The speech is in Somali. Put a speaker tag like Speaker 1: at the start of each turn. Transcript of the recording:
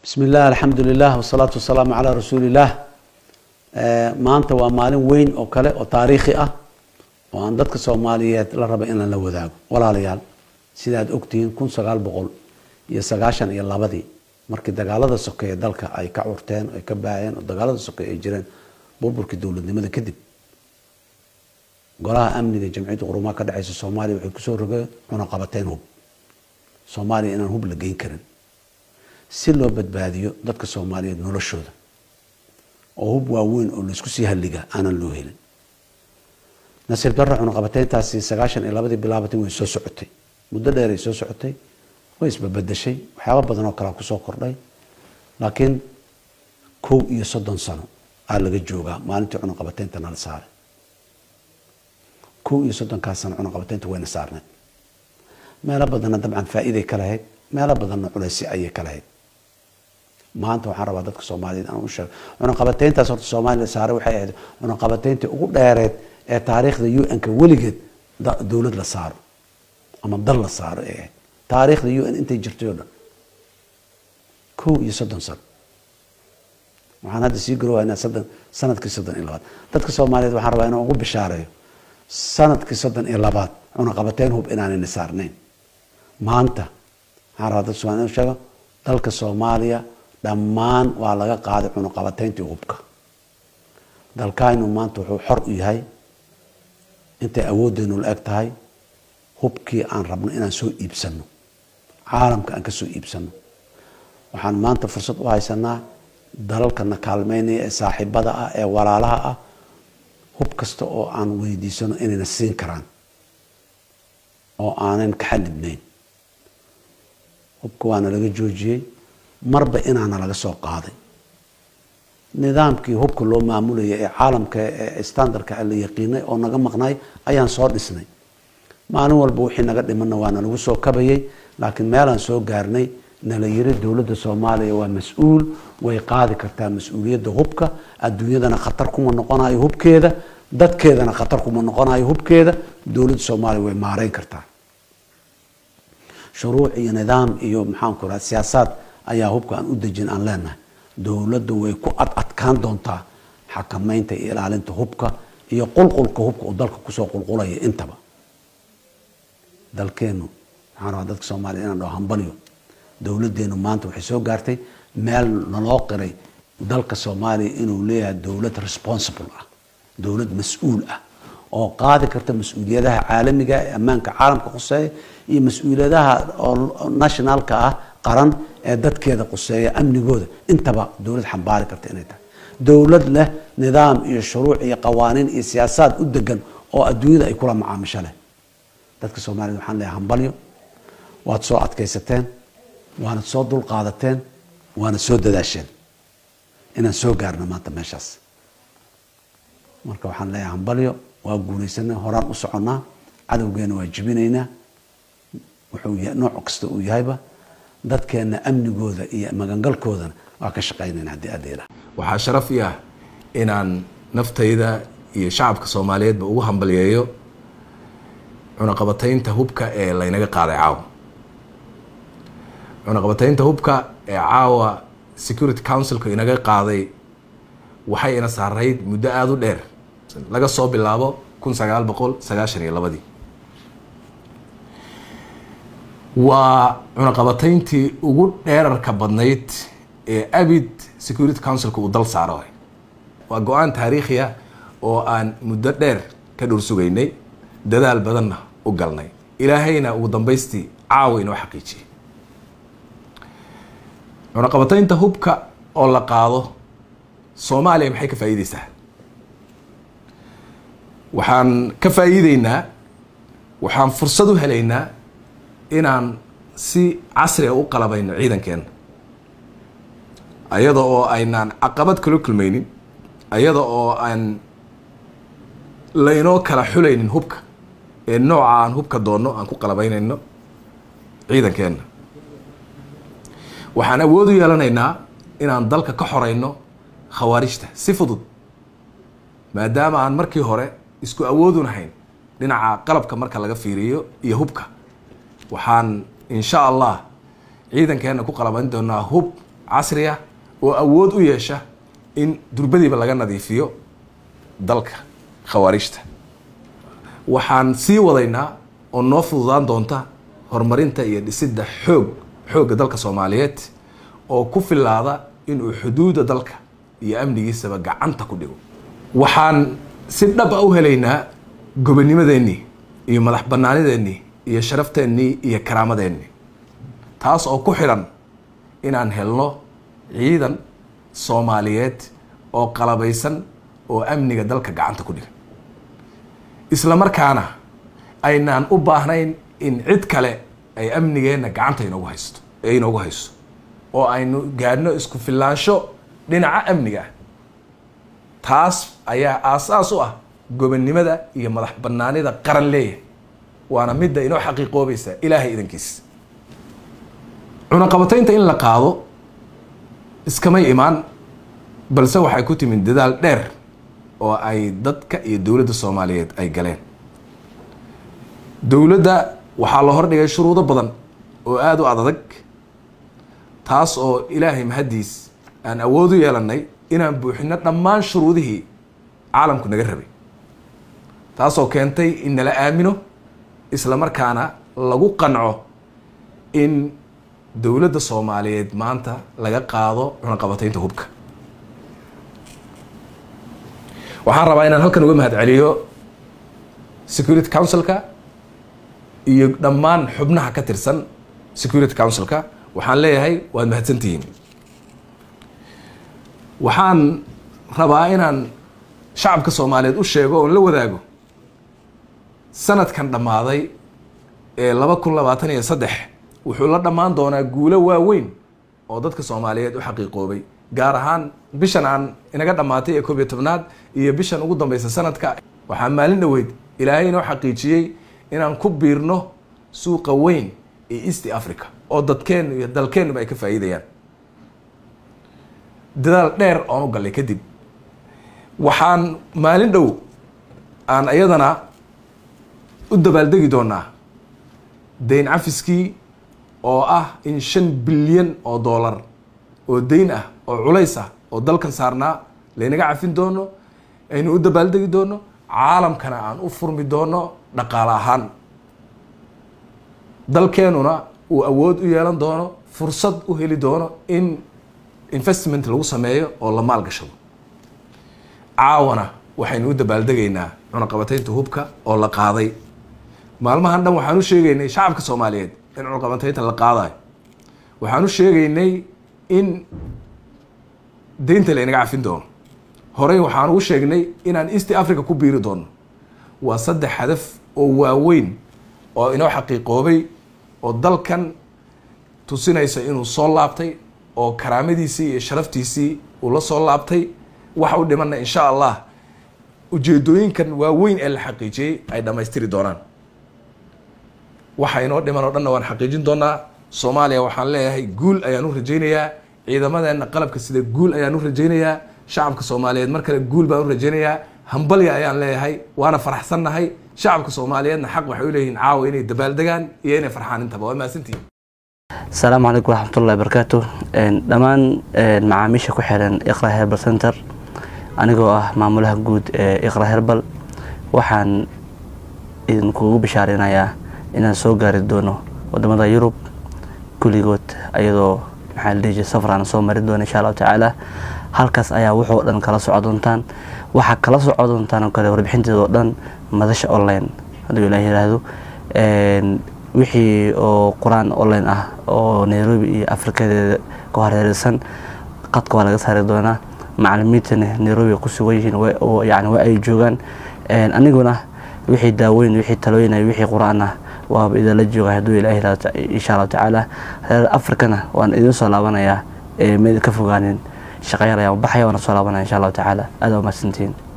Speaker 1: bismi illah alxamdu lilah wasalaatu wasalaamu calaa rasuuli illah maanta waa maalin weyn oo kale oo taariikhi ah oo aan dadka soomaaliyeed la raba inaan la wadaago walaalayaal sidaad ogtihiin kun sagaal boqol iyo sagaashan iyo labadii markii dagaalada sokeeye dalka ay ka curteen ay ka baayeen oo dagaalada sokeeye ay jireen burburkii dowladnimada kadib golaha amniga jamciyadda qurumaha ka dhexeysa soomaaliya waxay kusoo rogeen cunaqabateyn hub soomaaliya inaan hub la geyn karin si loo badbaadiyo dadka soomaaliyeed noloshooda oo hub waaweyn oo laisku sii halliga aanan loo helin nasiib darro cunaqabateyntaasi sagaashan iyo labadii bilaabatay way soo socotay muddo dheeray soo socotay way isbabedeshay waxyaaba badan oo kalea kusoo kordhay laakiin kow iyo soddon sano aa laga joogaa maalintii cunaqabateynta nala saaray kow iyo soddonkaas sano cunaqabateynta wayna saarneed meelo badanna dabcan faa-iiday ka lahayd meelo badanna culeysi ayay ka lahayd maanta waxaan rabaa dadka soomaaliyeed aan u sheego cunaqabateyntaas horta soomaaliya saaray waxay ahayd cunaqabateyntii ugu dheereed ee taariikhda u n-ka weligeed dowlad la saaro ama dal la saaro ay ahayd taariikhda u n intay jirtay oo dhan kow iyo soddon sano waxaan hadda sii garowaynaa soddon sanadkii soddon iyo labaad dadka soomaaliyeed waxaan rabaa inaan ugu bishaareeyo sanadkii soddon iyo labaad cunaqabateyn hub inaanayna saarnayn maanta waxaan rabaa dadka somaaliya inu sheego dalka soomaaliya dhammaan waa laga qaaday cunaqabateyntii hubka dalkaynu maanta wuxuu xor u yahay intay awooddeenu la eg tahay hubkii aan rabno inaan soo iibsano caalamka aan ka soo iibsano waxaan maanta fursad u haysanaa dalalkana kaalmeynaya ee saaxiibada ah ee walaalaha ah hub kasta oo aan weydiisano inayna siin karaan oo aanan ka xadidnayn hubka waana laga joojiyey marba inaana laga soo qaaday nidaamkii hubka loo maamulaya ee caalamka ee standardka la yaqiinay oo naga maqnay ayaan soo dhisnay maalin walba wixii naga dhimana waana lagu soo kabayay laakiin meelaan soo gaarnay nala yiri dowladda soomaaliya waa mas-uul way qaadi kartaa mas-uuliyadda hubka adduunyadana khatar kuma noqonayo hubkeeda dadkeedana khatar kuma noqonayo hubkeeda dowladda soomaaliya way maareyn kartaa shuruuc iyo nidaam iyo maxaanku raha siyaasaad ayaa hubka aan u dejin aan leenahay dowladda way ku ad adkaan doontaa xakameynta iyo ilaalinta hubka iyo qulqulka hubka uu dalka kusoo qulqulaya intaba dalkeenu maxaan rabaa dadka soomaaliya inaan dhaho hambalyo dowladeenu maanta waxay soo gaartay meel naloo qiray dalka soomaaliya inuu leeyahay dowlad responsible ah dowlad mas-uul ah oo qaadi karta mas-uuliyadaha caalamiga ee ammaanka caalamka quseeya iyo mas-uuliyadaha oo nationalka ah qaran ee dadkeeda quseeya amnigooda intaba dowlad xambaari karta inay tahay dowlad leh nidaam iyo shuruuc iyo qawaaniin iyo siyaasaad u degan oo adduunyada ay kula macaamisho leh dadka soomaaliyed waxaan leeyahay hambalyo waad soo adkaysateen waanad soo dul qaadateen waanad soo dadaasheen inaan soo gaarno maanta meeshaas marka waxaan leeyahay hambalyo waa guulaysanay horaan u soconnaa cadowgeena waa jibinaynaa wuxuu nooc kasta uu yahayba dadkeena amnigooda iyo magangalkoodana waa ka shaqaynayna haddii adeela
Speaker 2: waxaa sharaf i ah inaan naftayda iyo shacabka soomaaliyeedba ugu hambalyeeyo cunaqabataynta hubka ee laynaga qaaday caawa cunaqabataynta hubka ee caawa security councilka inaga qaaday waxay ina saarayd muddo aada u dheer laga soo bilaabo kun sagaal boqol sagaashan iyo labadii waa cunaqabatayntii ugu dheerarka badnayd ee abid security councilka uu dal saaro waa go-aan taariikhi ah oo aan muddo dheer ka dhur sugaynay dadaal badanna u galnay ilaahayna ugu dambaystii caawa inoo xaqiijiyey cunaqabataynta hubka oo la qaado soomaaliya maxay ka faa'iideysaa waxaan ka faa'iideynaa waxaan fursad u helaynaa inaan si casriga u qalabayno ciidankeena ayada oo aynaan caqabad kala kulmaynin ayada oo aan laynoo kala xulaynin hubka ee nooca aan hubka doonno aan ku qalabaynayno ciidankeena waxaan awood u yeelanaynaa inaan dalka ka xoreyno khawaarijta si fudud maadaama aan markii hore isku awoodunahayn dhinaca qalabka marka laga fiiriyo iyo hubka waxaan insha allah ciidankeena ku qalabayn doonaa hub casri ah oo awood u yeesha in durbadiiba laga nadiifiyo dalka khawaarijta waxaan sii wadaynaa oo noo fududaan doonta horumarinta iyo dhisidda xoog xoogga dalka soomaaliyeed oo ku filaada inuu xuduudda dalka iyo amnigiisaba gacanta ku dhigo waxaan si dhab a u helaynaa gobonimadeennii iyo madax bannaanideennii iyo sharafteenii iyo karaamadeenii taas oo ku xidhan inaan helno ciidan soomaaliyeed oo qalabaysan oo amniga dalka gacanta ku dhiga isla markaana aynaan u baahnayn in cid kale ay amnigeenna gacanta inoogu haysto ee inoogu hayso oo aynu gaadhno isku filaansho dhinaca amniga ah taas ayaa aasaas u ah gobonnimada iyo madax bannaanida qaran leeyahay waana midda inoo xaqiiqoobaysa ilaahay idankiis cunaqabataynta in la qaado iskamay imaan balse waxay ku timid dadaal dheer oo ay dadka iyo dowladda soomaaliyeed ay galeen dowladda waxaa la hordhigay shuruudo badan oo aada u adadag taas oo ilaahay mahaddiis aan awood u yeelanay inaan buuxino dhammaan shuruudihii caalamku naga rabay taasoo keentay in nala aamino isla markaana lagu qanco in dowladda soomaaliyeed maanta laga qaado cunaqabataynta hubka waxaan rabaa inaan halkan uga mahad celiyo security councilka iyo dhammaan xubnaha ka tirsan security councilka waxaan leeyahay waad mahadsantihiin waxaan rabaa inaan shacabka soomaaliyeed u sheego oon la wadaago sanadkan dhammaaday ee laba kun labaatan iyo saddex wuxuu la dhammaan doonaa guulo waaweyn oo dadka soomaaliyeed u xaqiiqoobay gaar ahaan bishan aan inaga dhammaatay ee koob iyo tobnaad iyo bishan ugu dambeysa sanadka waxaa maalin dhoweyd ilaahay inoo xaqiijiyey inaan ku biirno suuqa weyn ee east africa oo dadkeennu iyo dalkeennuba ay ka faa'iidayaan dadaal dheer oon u gallay kadib waxaan maalin dhow aan iyadana u dabaaldegi doonaa dayn cafiskii oo ah in shan bilyan oo dollar oo dayn ah oo culays ah oo dalkan saarnaa laynaga cafin doono aynu u dabaaldegi doono caalamkana aan u furmi doono dhaqaale ahaan dalkeenuna uu awood u yeelan doono fursad u heli doono in investment lagu sameeyo oo la maalgashado caawana waxaynu u dabaaldegaynaa cunaqabataynta hubka oo la qaaday maalmahan dhan waxaan u sheegaynay shacabka soomaaliyeed in cunaqabataynta la qaadayo waxaan u sheegaynay in deynta laynaga cafin doono horey waxaan ugu sheegnay inaan east africa ku biiri doono waa saddex hadaf oo waaweyn oo inoo xaqiiqoobay oo dalkan tusinaysa inuu soo laabtay oo karaamadiisii iyo sharaftiisii uu la soo laabtay waxa u dhimanna insha allah ujeedooyinkan waaweyn ee la xaqiijiyey ay dhammaystiri doonaan waxa inoo dhiman oo dhanna waan xaqiijin doonaa soomaaliya waxaan leeyahay guul ayaan u rajaynayaa ciidamadeenna qalabka sida guul ayaan u rajaynayaa shacabka soomaaliyeed mar kale guul baan u rajaynayaa hambalya ayaan leeyahay waana faraxsannahay shacabka soomaaliyeedna xaq waxay u leeyihiin caawa inay dabaaldegaan iyo inay farxaan intaba waa mahadsantihin
Speaker 3: asalaamu calaykum waraxmatullahi barakaatu dhammaan macaamiisha ku xiran iqra herbal center anigoo ah maamulaha guud ee iqra herbal waxaan idinkugu bishaarinayaa inaan soo gaari doono wadamada yurub kulligood ayadoo maxaa la dhihi jiray safar aan soo marin doono insha allahu tacaala halkaas ayaa wuxuu dhan kala soco doontaan waxaa kala soco doontaan oo kale warbixinteeda oo dhan madasha online hadduu ilaah yiraahdo wixii oo qur-aan online ah oo nairobi iyo afrikadeeda ka hareereysan qadka waa laga saari doonaa macalimiintana nairobi ku sugan yihiin yani waa ay joogaan aniguna wixii daaweyn wixii talooyin wixii qur-aan ah waaba idinla jooga hadduu ilaah yiraahdo insha allahu tacaala reer afrikana waan idin soo laabanayaa ee meed ka fogaanin shaqayar ayaan baxaya waana soo laabanaya insha allahu tacaala aad waa mahadsantihiin